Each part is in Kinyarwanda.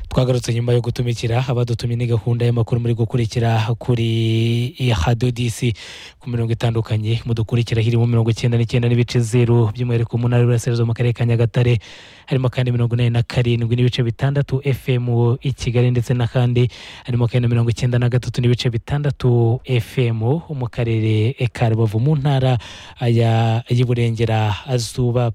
twagarutse nyuma yo gutumikira abadutumye ni gahunda y'amakuru muri gukurikira kuri hado disi ku mirongo itandukanye mudukurikira hirimo mirongo icyenda n'icyenda n'ibice zeru by'umwihariko mu ntara y'uburasirazuba mu karere ka nyagatare harimo kandi mirongo inani na karindwi n'ibice bitandatu efemu i kigali ndetse n'akandi harimo kandi na mirongo icyenda na gatatu n'ibice bitandatu efemu mu karere ka rubavu mu ntara y'iburengerazuba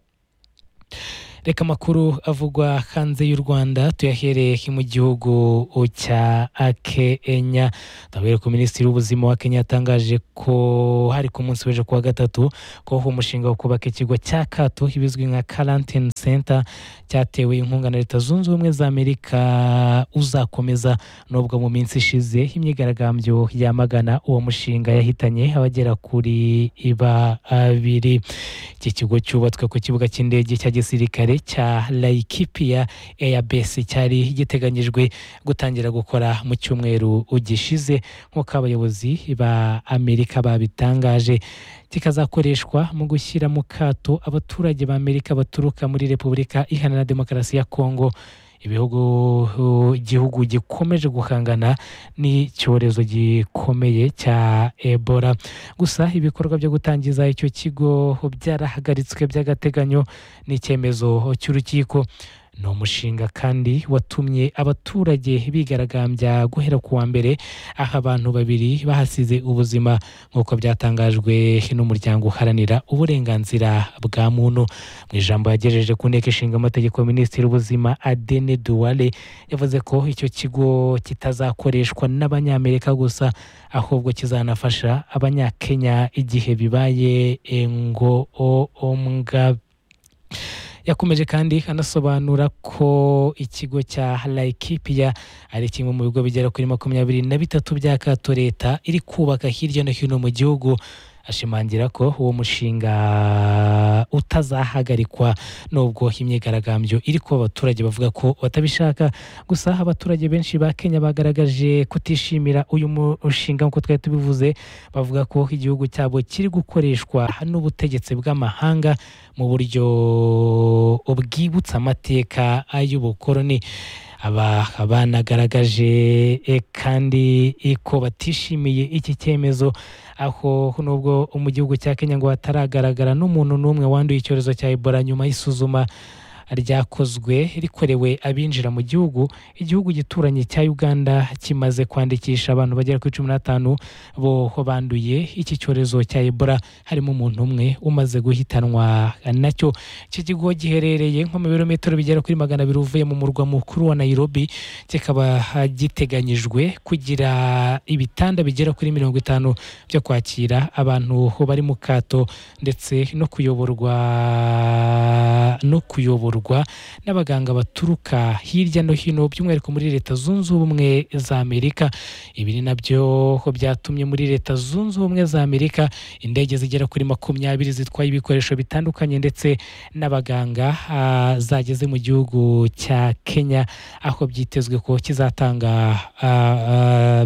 reka amakuru avugwa hanze y'u rwanda tuyahereye mu gihugu cya kenya ndavuye ko minisitiri w'ubuzima wa kenya yatangaje ko hari ku munsi w'ejo kuwa gatatu ko umushinga wo kubaka ikigo cya kato ibizwi nka karantini senta cyatewe inkunga na leta zunze ubumwe za amerika uzakomeza nubwo mu minsi ishize imyigaragambyo yamagana uwo mushinga yahitanye abagera kuri babiri iki kigo cyubatswe ku kibuga cy'indege cya gisirikare cya laikipia eyabesi cyari giteganyijwe gutangira gukora mu cyumweru gishize nk'uko abayobozi ba amerika babitangaje kikazakoreshwa mu gushyira mu kato abaturage ba amerika baturuka muri repubulika iharanira demokarasi ya kongo ibihugu igihugu gikomeje guhangana n'icyorezo gikomeye cya ebola gusa ibikorwa byo gutangiza icyo kigo byarahagaritswe by'agateganyo n'icyemezo cy'urukiko ni umushinga kandi watumye abaturage bigaragambya guhera ku wa mbere aho abantu babiri bahasize ubuzima nk'uko byatangajwe n'umuryango uharanira uburenganzira bwa muntu mu ijambo yagejeje ku nteko ishinga amategeko minisitiri w'ubuzima adene duwale yavuze ko icyo kigo kitazakoreshwa n'abanyamerika gusa ahubwo kizanafasha abanyakenya igihe bibaye ngombwa yakomeje kandi anasobanura ko ikigo cya laikipia ari kimwe mu bigo bigera kuri makumyabiri na bitatu bya kato leta iri kubaka hirya no hino mu gihugu ashimangira ko uwo mushinga utazahagarikwa nubwo imyigaragambyo iri kuba abaturage bavuga ko batabishaka gusa abaturage benshi ba kenya bagaragaje kutishimira uyu mushinga nk'uko twari tubivuze bavuga ko igihugu cyabo kiri gukoreshwa n'ubutegetsi bw'amahanga mu buryo bwibutsa amateka y'ubukoroni aba banagaragaje kandi ko batishimiye iki cyemezo aho nubwo mu gihugu cya kenya ngo hataragaragara n'umuntu n'umwe wanduye icyorezo cya ebola nyuma y'isuzuma ryakozwe rikorewe abinjira mu gihugu igihugu gituranye cya uganda kimaze kwandikisha abantu bagera kuri cumi n'atanu bo banduye iki cyorezo cya ebola harimo umuntu umwe umaze guhitanwa nacyo iki kigo giherereye nko mu birometero bigera kuri magana abiri uvuye mu murwa mukuru wa nayirobi kikaba giteganyijwe kugira ibitanda bigera kuri mirongo itanu byo kwakira abantu bari mu kato ndetse no kuyoborwa no kuyoborwa n'abaganga baturuka hirya no hino by'umwihariko muri leta zunze ubumwe za amerika ibi ni nabyo byatumye muri leta zunze ubumwe za amerika indege zigera kuri makumyabiri zitwaye ibikoresho bitandukanye ndetse n'abaganga zageze mu gihugu cya kenya aho byitezwe ko kizatanga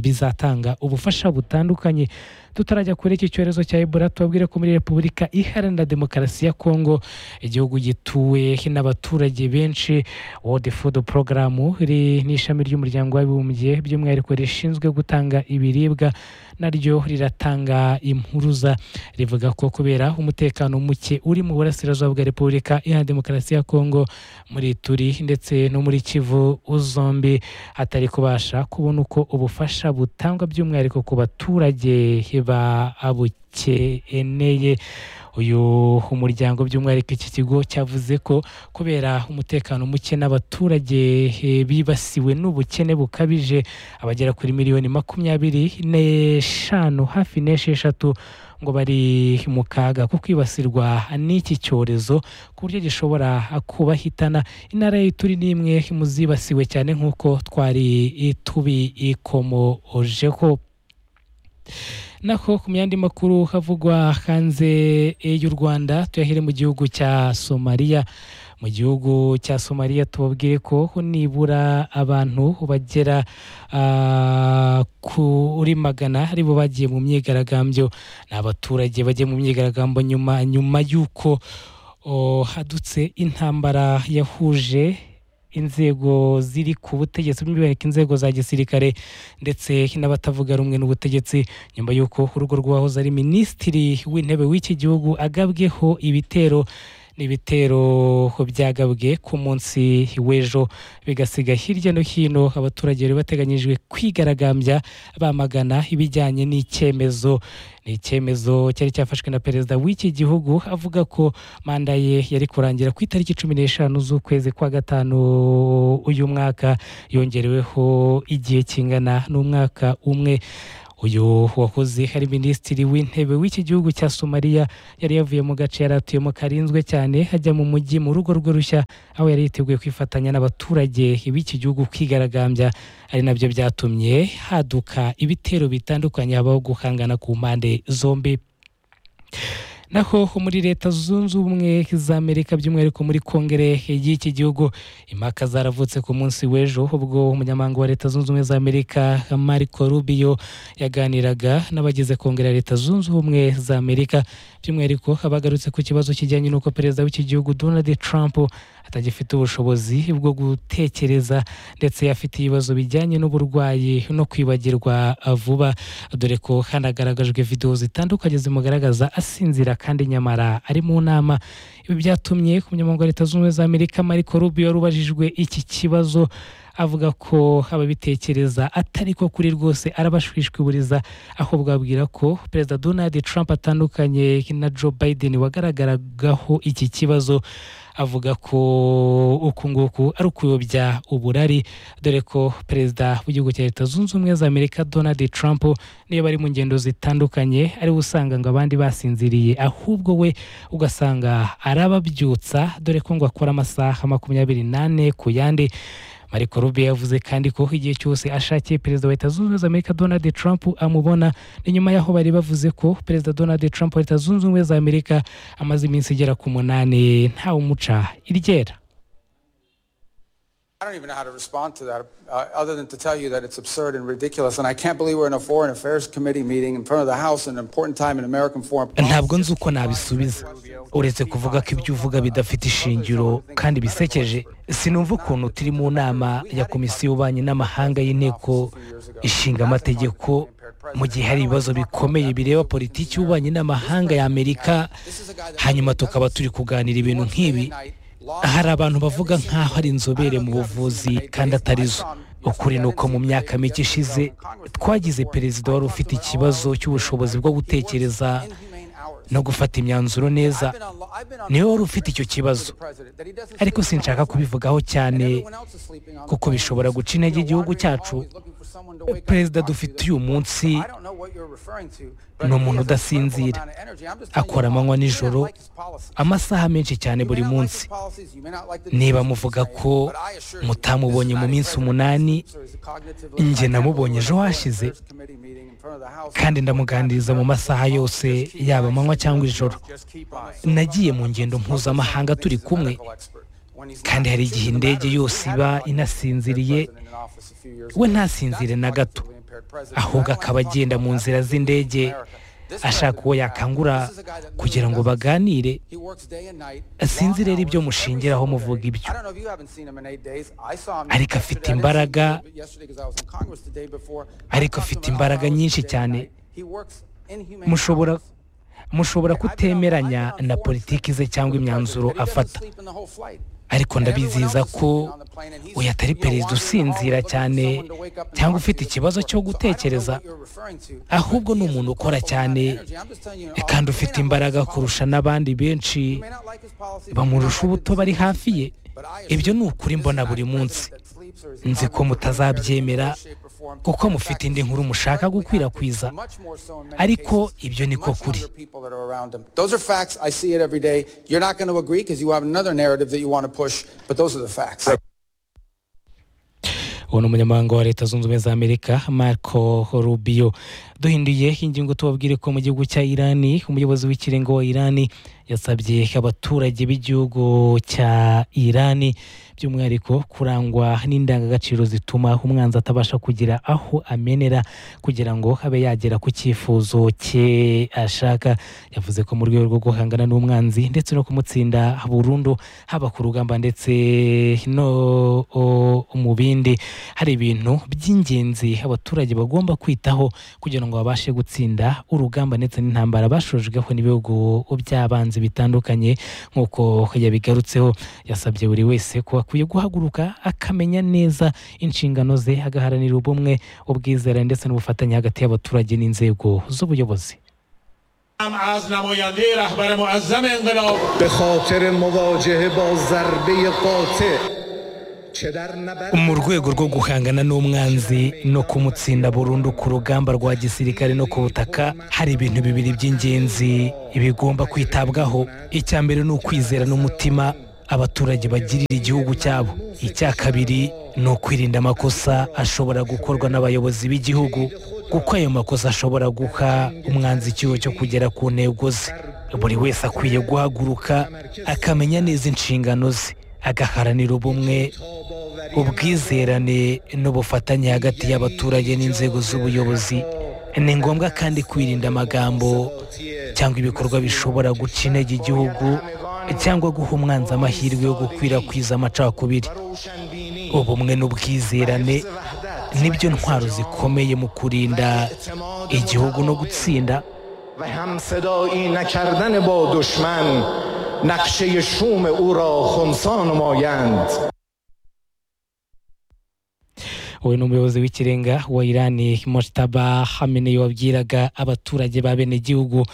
bizatanga ubufasha butandukanye tutarajya kuri iki cyorezo cya ebola tubabwire ko muri repubulika iharanira demokarasi ya kongo igihugu gituwe n'abaturage benshi world food program n'ishami ry'umuryango w'abibumbye by'umwihariko rishinzwe gutanga ibiribwa naryo riratanga impuruza rivuga ko kubera umutekano muke uri mu burasirazuba bwa repubulika iharanira demokarasi ya kongo muri turi ndetse no muri kivu zombi hatari kubasha kubona uko ubufasha butangwa by'umwihariko ku baturage babukeneye uyu muryango by'umwihariko iki kigo cyavuze ko kubera umutekano muke n'abaturage bibasiwe n'ubukene bukabije abagera kuri miliyoni makumyabiri n'eshanu hafi n'esheshatu ngo bari mu kaga ko kwibasirwa n'iki cyorezo ku buryo gishobora kubahitana intara turi n'imwe mu zibasiwe cyane nk'uko twari tubikomojeho naho ku myandi makuru havugwa hanze y'u rwanda tuyahere mu gihugu cya somaliya mu gihugu cya somaliya tubabwire ko nibura abantu bagera kuri magana aribo bagiye mu myigaragambyo ni abaturage bagiye mu myigaragambyo nyuma nyuma y'uko hadutse intambara yahuje inzego ziri ku butegetsi by'umwihariko inzego za gisirikare ndetse n'abatavuga rumwe n'ubutegetsi nyuma y'uko urugo rw'uwahoze ari minisitiri w'intebe w'iki gihugu agabweho ibitero n'ibitero byagabwe ku munsi w'ejo bigasiga hirya no hino abaturage bari bateganyijwe kwigaragambya bamagana ibijyanye n'icyemezo ni icyemezo cyari cyafashwe na perezida w'iki gihugu avuga ko manda ye yari kurangira ku itariki cumi n'eshanu z'ukwezi kwa gatanu uyu mwaka yongereweho igihe kingana n'umwaka umwe uyu wahoze ari minisitiri w'intebe w'iki gihugu cya somaliya yari yavuye mu gace yari atuyemo karinzwe cyane ajya mu mujyi mu rugo rwe rushya aho yari yiteguye kwifatanya n'abaturage b'iki gihugu kwigaragambya ari nabyo byatumye haduka ibitero bitandukanye habaho guhangana ku mpande zombi naho muri leta zunze ubumwe z'amerika by'umwihariko muri kongere y'iki gihugu impaka zaravutse ku munsi w'ejo ubwo umunyamabanga wa leta zunze ubumwe z'amerika mariko rubio yaganiraga n'abagize kongere ya leta zunze ubumwe z'amerika by'umwihariko abagarutse ku kibazo kijyanye n'uko perezida w'iki gihugu donald trump atagifite ubushobozi bwo gutekereza ndetse afite ibibazo bijyanye n'uburwayi no kwibagirwa vuba dore ko hanagaragajwe videwo zitandukanye zimugaragaza asinzira kandi nyamara ari mu nama ibi byatumye ku munyamabanga wa leta zunze ubumwe za amerika mariko rubio rubajijwe iki kibazo avuga ko ababitekereza atari ko kuri rwose arabashwishwiburiza ahubwo ababwira ko perezida donald trump atandukanye na joe biden wagaragaragaho iki kibazo avuga ko uku nguku ari ukuyobya uburari dore ko perezida w'igihugu cya leta zunze ubumwe za amerika donald trump niyo bari mu ngendo zitandukanye ari we usanga ngo abandi basinziriye ahubwo we ugasanga arababyutsa dore ko ngo akora amasaha makumyabiri n'ane ku yandi mariko rube yavuze kandi ko igihe cyose ashakiye perezida wa leta zunze ubumwe za amerika donald trump amubona ni nyuma y'aho bari bavuze ko perezida donald trump wa leta zunze ubumwe za amerika amaze iminsi igera ku munani ntawe umuca iryera I don't even know how to respond to that uh, other than to tell you that it's absurd and ridiculous. And I can't believe we're in a Foreign Affairs Committee meeting in front of the House at an important time in American foreign policy. ntabwo nzi uko nabisubiza uretse kuvuga ko ibyo uvuga bidafite ishingiro kandi bisekeje sinumva ukuntu turi mu nama ya komisiyo y'ububanyi n'amahanga y'inteko ishinga amategeko mu gihe hari ibibazo bikomeye bireba politiki y'ububanyi n'amahanga y'amerika hanyuma tukaba turi kuganira ibintu nk'ibi hari abantu bavuga nk'aho ari inzobere mu buvuzi kandi atari zo ukuri ni uko mu myaka mike ishize twagize perezida wari ufite ikibazo cy'ubushobozi bwo gutekereza no gufata imyanzuro neza niwe wari ufite icyo kibazo ariko sinshaka kubivugaho cyane kuko bishobora guca intege igihugu cyacu perezida dufite uyu munsi ni umuntu udasinzira akora amanywa nijoro amasaha menshi cyane buri munsi niba muvuga ko mutamubonye mu minsi umunani njye namubonye ejo hashize kandi ndamuganiriza mu masaha yose yaba amanywa cyangwa ijoro nagiye mu ngendo mpuzamahanga turi kumwe kandi hari igihe indege yose iba inasinziriye we ntasinzire na gato ahubwo akaba agenda mu nzira z'indege ashaka uwo yakangura kugira ngo baganire sinzi rero ibyo mushingiraho muvuga ibyo ariko afite imbaraga ariko afite imbaraga nyinshi cyane mushobora mushobora kutemeranya na politiki ze cyangwa imyanzuro afata ariko ndabiziza ko uyu atari perezida usinzira cyane cyangwa ufite ikibazo cyo gutekereza ahubwo ni umuntu ukora cyane kandi ufite imbaraga kurusha n'abandi benshi bamurusha ubuto bari hafi ye ibyo ni ukuri mbona buri munsi nzi ko mutazabyemera kuko mufite indi nkuru mushaka gukwirakwiza ariko ibyo ni ko kuri uwo ni umunyamahanga wa leta zunze ubumwe za amerika marco rubio duhinduye ingingo tubabwire ko mu gihugu cya irani umuyobozi w'ikirenga wa irani yasabye abaturage b'igihugu cya irani by'umwihariko kurangwa n'indangagaciro zituma umwanzi atabasha kugira aho amenera kugira ngo abe yagera ku cyifuzo cye ashaka yavuze ko mu rwego rwo guhangana n'umwanzi ndetse no kumutsinda burundu haba ku rugamba ndetse no mu bindi hari ibintu by'ingenzi abaturage bagomba kwitaho kugira ngo babashe gutsinda urugamba ndetse n'intambara bashojweho n'ibihugu by'abanzi bitandukanye nk'uko yabigarutseho yasabye buri wese ko akwiye guhaguruka akamenya neza inshingano ze agaharanira ubumwe ubwizere ndetse n'ubufatanye hagati y'abaturage n'inzego z'ubuyobozi هم از نماینده رهبر معظم انقلاب به خاطر مواجهه با ضربه قاطع چه در نبرد mu rwego rwo guhangana n'umwanzi no kumutsinda burundu ku rugamba rwa gisirikare no ku butaka hari ibintu bibiri by'ingenzi bigomba kwitabwaho icya mbere ni ukwizera n'umutima abaturage bagirira igihugu cyabo icya kabiri ni ukwirinda amakosa ashobora gukorwa n'abayobozi b'igihugu kuko ayo makosa ashobora guha umwanzi icyuho cyo kugera ku ntego ze buri wese akwiye guhaguruka akamenya neza inshingano ze agaharanira ubumwe ubwizerane n'ubufatanye hagati y'abaturage n'inzego z'ubuyobozi ni ngombwa kandi kwirinda amagambo cyangwa ibikorwa bishobora guca intege igihugu cyangwa guha umwanzi amahirwe yo gukwirakwiza amacakubiri ubumwe n'ubwizerane nibyo ntwaro zikomeye mu kurinda igihugu no gutsinda و هم صدایی نکردن با دشمن نقشه شوم او را خونسا نمایند uyu ni umuyobozi w'ikirenga wa irani moshtaba hameneyi wabwiraga abaturage ba bene gihugu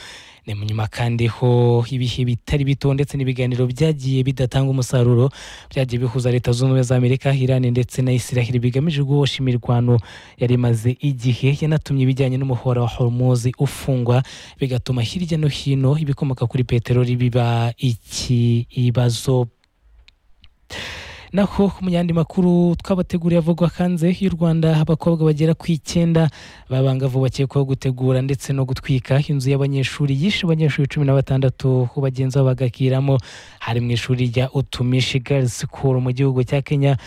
ni mu nyuma kandi ho ibihe bitari bito ndetse n'ibiganiro byagiye bidatanga umusaruro byagiye bihuza leta zunze ubumwe za amerika irani ndetse na israel bigamije guhosha imirwano yari imaze igihe yanatumye ibijyanye n'umuhora wa hormuzi ufungwa bigatuma hirya no hino ibikomoka kuri peteroli biba ikibazo naho mu yandi makuru twabateguriye avugwa hanze y'u rwanda abakobwa bagera ku icyenda babangavu bakekwaho gutegura ndetse no gutwika inzu y'abanyeshuri yishe abanyeshuri cumi na batandatu bagenzi babo bagakiramo hari mu ishuri rya utumishi girls school mu gihugu cya kenya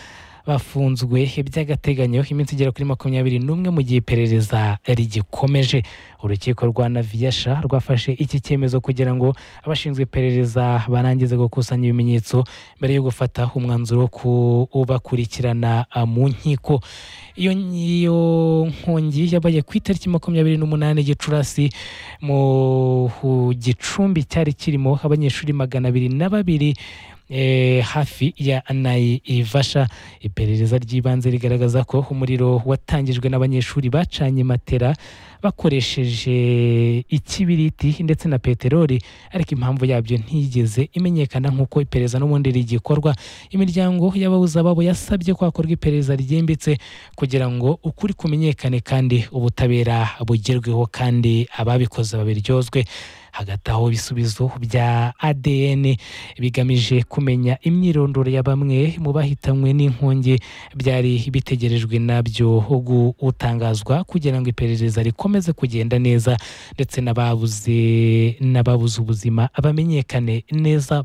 bafunzwe by'agateganyo iminsi igera kuri makumyabiri n'umwe mu gihe iperereza rigikomeje urukiko rwa naviyasha rwafashe iki cyemezo kugira ngo abashinzwe iperereza barangize gukusanya ibimenyetso mbere yo gufata umwanzuro wo kubakurikirana ah, mu nkiko iyo iyo nkongi yabaye ku itariki makumyabiri n'umunani gicurasi mu hu- gicumbi cyari kirimo abanyeshuri magana abiri na babiri eh, hafi ya nayivasha iperereza ry'ibanze rigaragaza ko umuriro watangijwe n'abanyeshuri bacanye matera bakoresheje ikibiriti ndetse na peteroli ariko impamvu yabyo ntiyigeze imenyekana nk'uko iperereza n'ubundi rigikorwa imiryango y'ababuze ababo yasabye ko hakorwa iperereza ryimbitse kugira ngo ukuri kumenyekane kandi ubutabera bugerweho kandi ababikoze babiryozwe hagati aho ibisubizo bya ADN bigamije kumenya imyirondoro ya bamwe mu bahitanywe n'inkongi byari bitegerejwe nabyo gutangazwa kugira ngo iperereza rikomeze kugenda neza ndetse n'ababuze n'ababuze ubuzima bamenyekane neza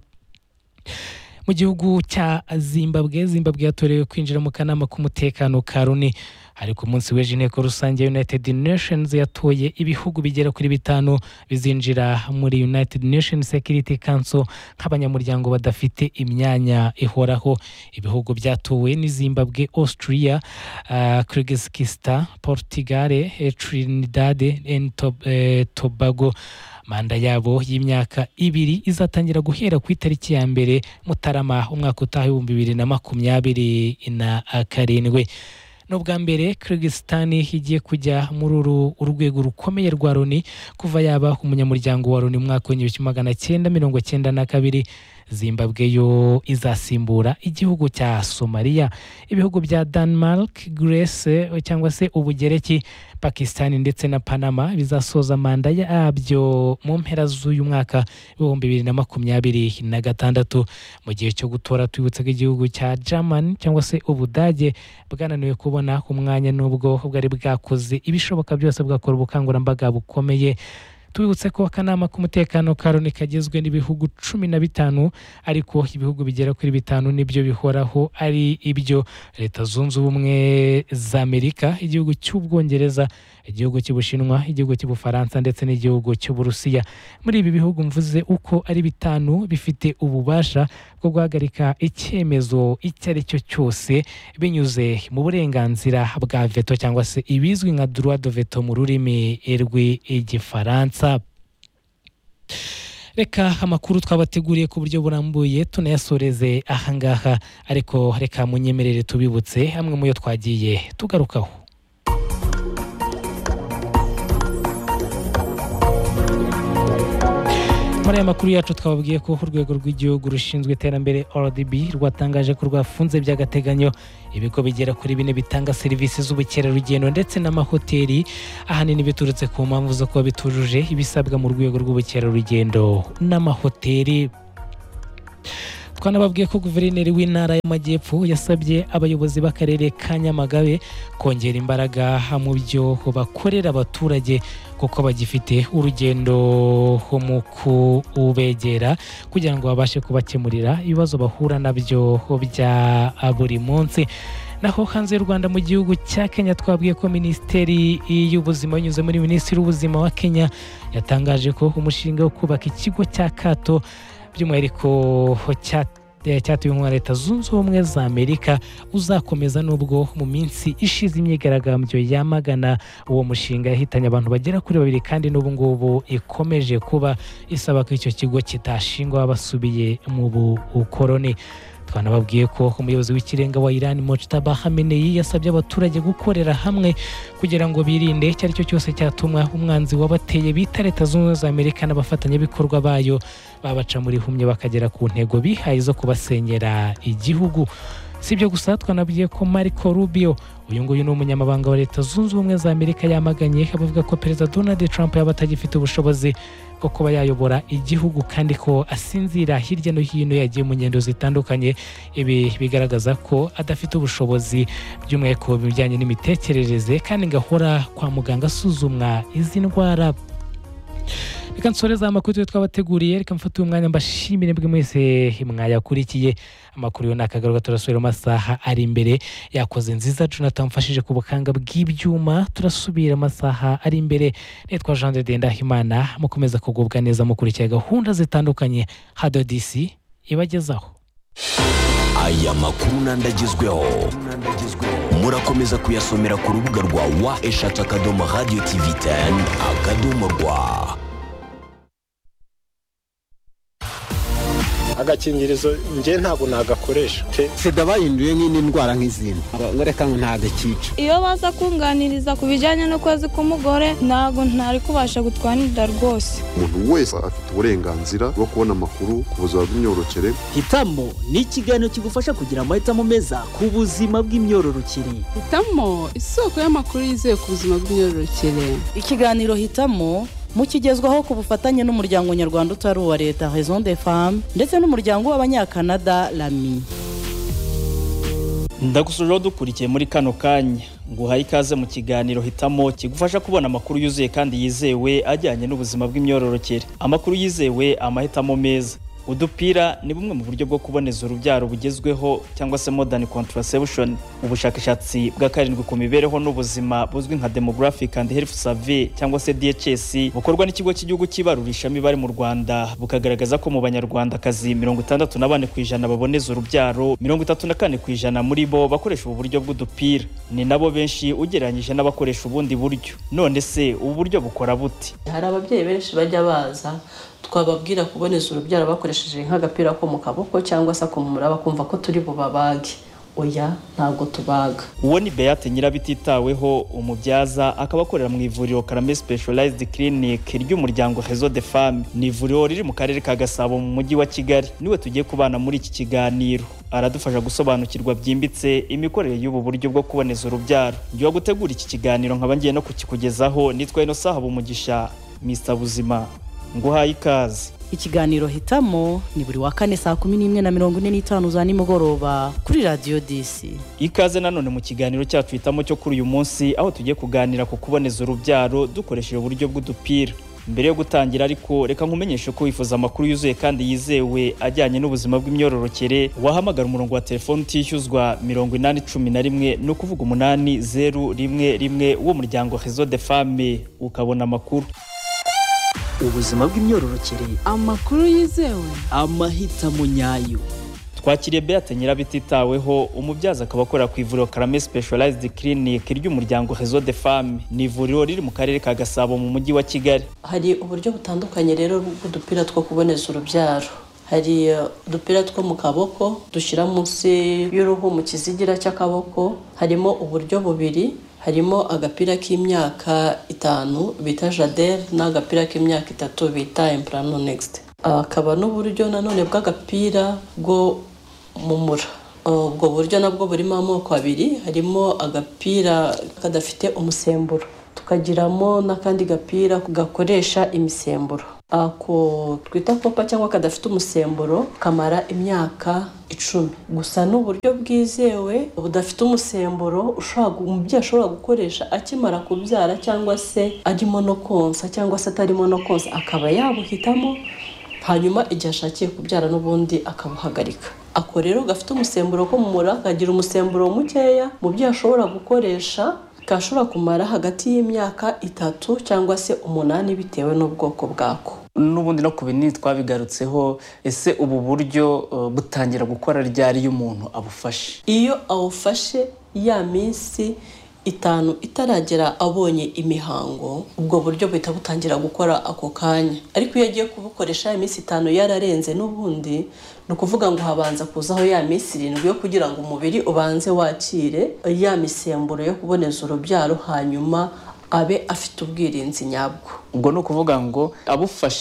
mu gihugu cya zimbabwe zimbabwe yatorewe kwinjira mu kanama k'umutekano ka loni ariko umunsi w'ejo inteko rusange ya united nations yatoye ibihugu bigera kuri bitanu bizinjira muri united nations security council nk'abanyamuryango badafite imyanya ihoraho ibihugu byatowe ni zimbabwe austria uh, kirigizikistan portugal eh, trinidad and Tob- eh, tobago manda yabo y'imyaka ibiri izatangira guhera ku itariki ya mbere mutarama umwaka utaha ibihumbi bibiri na makumyabiri na karindwi n'ubwa mbere kirigisitani igiye kujya muri uru urwego rukomeye rwa loni kuva yaba umunyamuryango wa loni mu mwaka w'igihumbi kimwe magana cyenda mirongo cyenda na kabiri zimbabwe yo izasimbura igihugu cya somaliya ibihugu bya denmark grece cyangwa se ubugereki pakisitani ndetse na panama bizasoza manda yabyo mu mpera z'uyu mwaka w'ibihumbi bibiri na makumyabiri na gatandatu mu gihe cyo gutora twibutse ko igihugu cya germany cyangwa se ubudage bwananiwe kubona umwanya n'ubwo bwari bwakoze ibishoboka byose bwakora ubukangurambaga bukomeye tubibutse ko akanama k'umutekano ka loni kagizwe n'ibihugu cumi na bitanu ariko ibihugu bigera kuri bitanu nibyo bihoraho ari ibyo leta zunze ubumwe za amerika igihugu cy'ubwongereza igihugu cy'ubushinwa igihugu cy'ubufaransa ndetse n'igihugu cy'uburusiya muri ibi bihugu mvuze uko ari bitanu bifite ububasha bwo guhagarika icyemezo icyo ari cyo cyose binyuze mu burenganzira bwa veto cyangwa se ibizwi nka droit de veto mu rurimi rw'igifaransa reka amakuru twabateguriye ku buryo burambuye tunayasoreze ahangaha ariko reka munyemerere tubibutse amwe mu yo twagiye tugarukaho muri aya makuru yacu twababwiye ko urwego rw'igihugu rushinzwe iterambere rdb rwatangaje ko rwafunze by'agateganyo ibigo bigera kuri bine bitanga serivisi z'ubukerarugendo ndetse n'amahoteli ahanini biturutse ku mpamvu zo kuba bitujuje ibisabwa mu rwego rw'ubukerarugendo n'amahoteli twanababwiye ko guverineri w'intara y'amajyepfo yasabye abayobozi b'akarere ka nyamagabe kongera imbaraga mu byo bakorera abaturage kuko bagifite urugendo mu kubegera kugira ngo babashe kubakemurira ibibazo bahura nabyo bya buri munsi naho hanze y'u rwanda mu gihugu cya kenya twabwiye ko minisiteri y'ubuzima binyuze muri minisitiri w'ubuzima wa kenya yatangaje ko umushinga wo kubaka ikigo cya kato by'umwihariko cyatuwe nka leta zunze ubumwe za amerika uzakomeza nubwo mu minsi ishize imyigaragambyo yamagana uwo mushinga yahitanye abantu bagera kuri babiri kandi n'ubu ngubu ikomeje kuba isaba ko icyo kigo kitashingwa basubiye mu bukoroni twanababwiye ko umuyobozi w'ikirenga wa iran mojtaba hameneyi yasabye abaturage gukorera hamwe kugira ngo birinde icyo ari cyo cyose cyatuma umwanzi wabateye bita leta zunze ubumwe za amerika n'abafatanyabikorwa bayo babaca muri humye bakagera ku ntego bihaye zo kubasenyera igihugu si ibyo gusa twanabwiye ko mariko rubio uyu nguyu ni umunyamabanga wa leta zunze ubumwe za amerika yamaganye abavuga ko perezida donald trump yaba atagifite ubushobozi bwo kuba yayobora igihugu kandi ko asinzira hirya no hino yagiye mu ngendo zitandukanye ibi bigaragaza ko adafite ubushobozi by'umwihariko bijyanye n'imitekerereze kandi ngahora kwa muganga asuzumwa izi ndwara reka nsoreze amakuru twabateguriye reka mfate uyu mwanya mbashimire mbwe mwese mwayakurikiye amakuru yo ni akagaruka turasubira mu masaha ari imbere yakoze nziza jonathan mfashije ku bukanga bw'ibyuma turasubira amasaha ari imbere nitwa jean de ndahimana mukomeza kugubwa neza mukurikiye gahunda zitandukanye hado disi ibagezaho aya makuru n'andagezweho murakomeza kuyasomera ku rubuga rwa wa eshatu akadomo radiyo tivi teni akadomo rwa agakingirizo njye ntabwo nagakoresha sida bahinduye nk'indi ndwara nk'izindi ngo reka ngo ntagakica iyo baza kunganiriza ku bijyanye n'ukwezi k'umugore ntabwo ntari kubasha gutwanirira rwose umuntu wese afite uburenganzira bwo kubona amakuru ku buzima bw'imyororokere hitamo ni ikiganiro kigufasha kugira amahitamo meza ku buzima bw'imyororokere hitamo isoko y'amakuru yizewe ku buzima bw'imyororokere ikiganiro hitamo mukigezwaho ku bufatanye n'umuryango nyarwanda utari uwa leta raison de femme ndetse n'umuryango w'abanyakanada rami ndagusuje dukurikiye muri kano kanya nguhaye ikaze mu kiganiro hitamo kigufasha kubona amakuru yuzuye kandi yizewe ajyanye n'ubuzima bw'imyororokere amakuru yizewe amahitamo meza udupira ni bumwe mu buryo bwo kuboneza urubyaro bugezweho cyangwa se modern contraception ubushakashatsi bwa karindwi ku mibereho n'ubuzima buzwi nka demographic and health survey cyangwa se DHS bukorwa n'ikigo cy'igihugu cy'ibarurishamibare mu Rwanda bukagaragaza ko mu banyarwandakazi mirongo itandatu na bane ku ijana baboneza urubyaro mirongo itatu na kane ku ijana muri bo bakoresha ubu buryo bw'udupira ni nabo benshi ugereranyije n'abakoresha ubundi buryo none se ubu buryo bukora bute hari ababyeyi benshi bajya baza twababwira kuboneza urubyaro bakoresheje nk'agapira ko mu kaboko cyangwa se akumura bakumva ko turi bubabage oya ntabwo tubaga uwo ni beyate nyirabititaweho umubyaza akaba akorera mu ivuriro karame specialized clinic ry'umuryango hezo de femme ni ivuriro riri mu karere ka gasabo mu mujyi wa kigali niwe tugiye kubana muri iki kiganiro aradufasha gusobanukirwa byimbitse imikorere y'ubu buryo bwo kuboneza urubyaro njyewe gutegura iki kiganiro nkaba ngiye no kukikugezaho nitwa ino saha bumugisha mr buzima nguhaye ikaze ikiganiro hitamo ni buri wa kane saa kumi n'imwe na mirongo ine n'itanu za nimugoroba kuri radiyo disi ikaze nanone mu kiganiro cyacu hitamo cyo kuri uyu munsi aho tugiye kuganira ku kuboneza urubyaro dukoresheje uburyo bw'udupira mbere yo gutangira ariko reka nkumenyeshe ko wifuza amakuru yuzuye kandi yizewe ajyanye n'ubuzima bw'imyororokere wahamagara umurongo wa telefoni utishyuzwa mirongo inani cumi na rimwe ni ukuvuga umunani zeru rimwe rimwe w'umuryango rezo de fame ukabona amakuru ubuzima bw'imyororokere amakuru yizewe amahitamo nyayo twakiriye beate nyirabititaweho umubyaza akaba akorera ku ivuriro karame specialized clinic ry'umuryango rezo de femme ni ivuriro riri mu karere ka gasabo mu mujyi wa kigali hari uburyo butandukanye rero bw'udupira two kuboneza urubyaro hari uh, udupira two mu kaboko dushyira munsi y'uruhu mu kizigira cy'akaboko harimo uburyo bubiri harimo agapira k'imyaka itanu bita jadere n'agapira k'imyaka itatu bita implano next akaba n'uburyo nanone bw'agapira bwo mumura ubwo buryo nabwo burimo amoko abiri harimo agapira kadafite umusemburo tukagiramo n'akandi gapira gakoresha imisemburo ako twita kopa cyangwa kadafite umusemburo kamara imyaka icumi gusa ni uburyo bwizewe budafite umusemburo ushobora gu- umubyeyi ashobora gukoresha akimara kubyara cyangwa se arimo no konsa cyangwa se atarimo no konsa akaba yabuhitamo hanyuma igihe ashakiye kubyara n'ubundi akabuhagarika ako rero gafite umusemburo ko mu mura kagira umusemburo mukeya mubyeyi ashobora gukoresha kashobora kumara hagati y'imyaka itatu cyangwa se umunani bitewe n'ubwoko bwako n'ubundi no ku binini twabigarutseho ese ubu buryo eh, butangira gukora ryari iyo umuntu abufashe iyo awufashe ya minsi itanu itaragera abonye imihango ubwo buryo buhita butangira gukora ako kanya ariko iyo agiye kubukoresha ya minsi itanu yararenze n'ubundi ni ukuvuga ngo habanza kuzaho ya minsi irindwi yo kugira ngo umubiri ubanze wakire ya misemburo yo kuboneza urubyaro hanyuma abe afite ubwirinzi nyabwo ubwo ni ukuvuga ngo abufashe